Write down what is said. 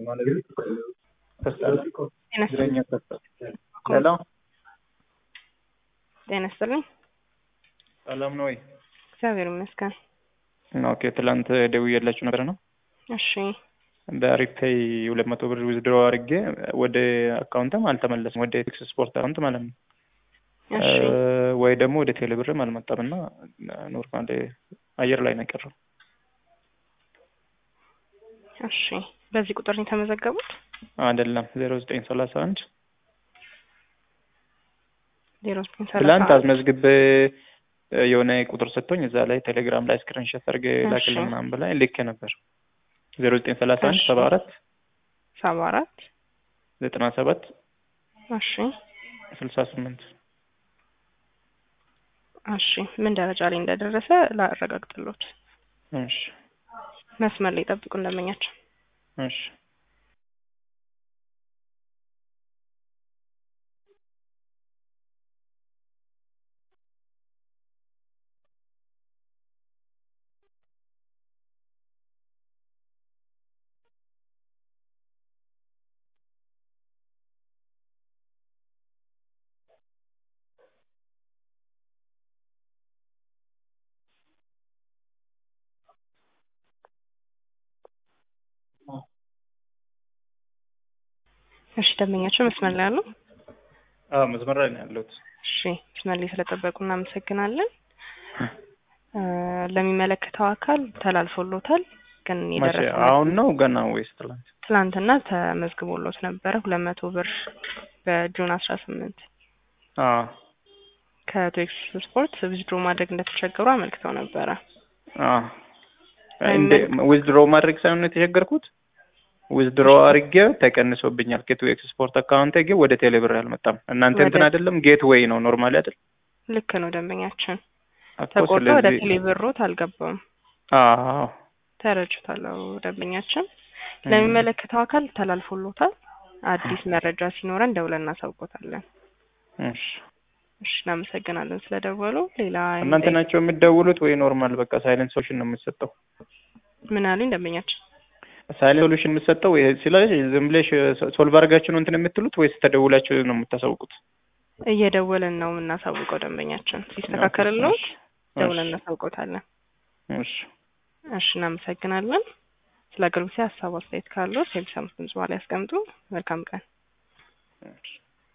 ሄሎ ጤና ይስጥልኝ። ሰላም ነው ወይ? እግዚአብሔር ይመስገን። ኦኬ ትላንት ደውዬላችሁ ነበር ነው እሺ በሪፔይ ሁለት መቶ ብር ዊዝድሮ አድርጌ ወደ አካውንትም አልተመለስም ወደ ኤክስ ስፖርት አካውንት ማለት ነው እሺ ወይ ደግሞ ወደ ቴሌ ብርም አልመጣም እና ኖርማል አየር ላይ ነው የቀረው። እሺ በዚህ ቁጥር ነው የተመዘገቡት? አይደለም ዜሮ ዘጠኝ ሰላሳ አንድ ዜሮ ዘጠኝ ትላንት ሰላሳ አስመዝግቤ የሆነ ቁጥር ሰጥቶኝ እዛ ላይ ቴሌግራም ላይ ስክሪንሾት አድርጌ ላክልኝ ምናምን በላይ ልኬ ነበር። ዜሮ ዘጠኝ ሰላሳ አንድ ሰባ አራት ሰባ አራት ዘጠና ሰባት እሺ ስልሳ ስምንት እሺ ምን ደረጃ ላይ እንደደረሰ ላረጋግጥሎት። እሺ መስመር ላይ ጠብቁ እንደመኛቸው። እሺ እሺ ደንበኛቸው መስመር ላይ አሉ። አዎ መስመር ላይ ነው ያለሁት። እሺ መስመር ላይ ስለጠበቁ እናመሰግናለን። እ ለሚመለከተው አካል ተላልፎሎታል። ግን መቼ የደረሰ አሁን ነው ገና ወይስ ትላንት? ትላንትና ተመዝግቦሎት ነበረ ሁለት መቶ ብር በጁን አስራ ስምንት አዎ ከቶክስ ስፖርት ዊዝድሮ ማድረግ እንደተቸገሩ አመልክተው ነበረ። አዎ እንደ ዊዝድሮ ማድረግ ሳይሆን ነው የተቸገርኩት። ዊዝድሮ አድርጌ ተቀንሶብኛል። ጌት ዌይ ኤክስፖርት አካውንቴ ግን ወደ ቴሌ ብር አልመጣም። እናንተ እንትን ወደ- አይደለም ጌት ዌይ ነው ኖርማሊ አይደል? ልክ ነው ደንበኛችን እኮ ተቆርጦ ወደ ስለዚህ- ቴሌ ብሮት አልገባም። አዎ ተረድቻለሁ ደንበኛችን። ለሚመለከተው አካል ተላልፎሎታል። አዲስ መረጃ ሲኖረን ደውለን እናሳውቆታለን። እሺ እሺ እናመሰግናለን ስለደወሉ። ሌላ እናንተ ናቸው የምትደውሉት ወይ ኖርማል በቃ ሳይለንት ሶሉሽን ነው የምትሰጠው? ምን አሉኝ ደንበኛችን? ሳይለንት ሶሉሽን የምትሰጠው ወይ ስለዚህ ዝም ብለሽ ሶልቭ አድርጋችሁ ነው እንትን የምትሉት ወይስ ተደውላችሁ ነው የምታሳውቁት? እየደወልን ነው የምናሳውቀው ደንበኛችን። ሲስተካከልልዎት ደውለን እናሳውቆታለን። እሺ እሺ እናመሰግናለን። ስለ አገልግሎት ሀሳብ አስተያየት ካለው ሴልስ አምስት ድምጽ በኋላ ያስቀምጡ። መልካም ቀን። እሺ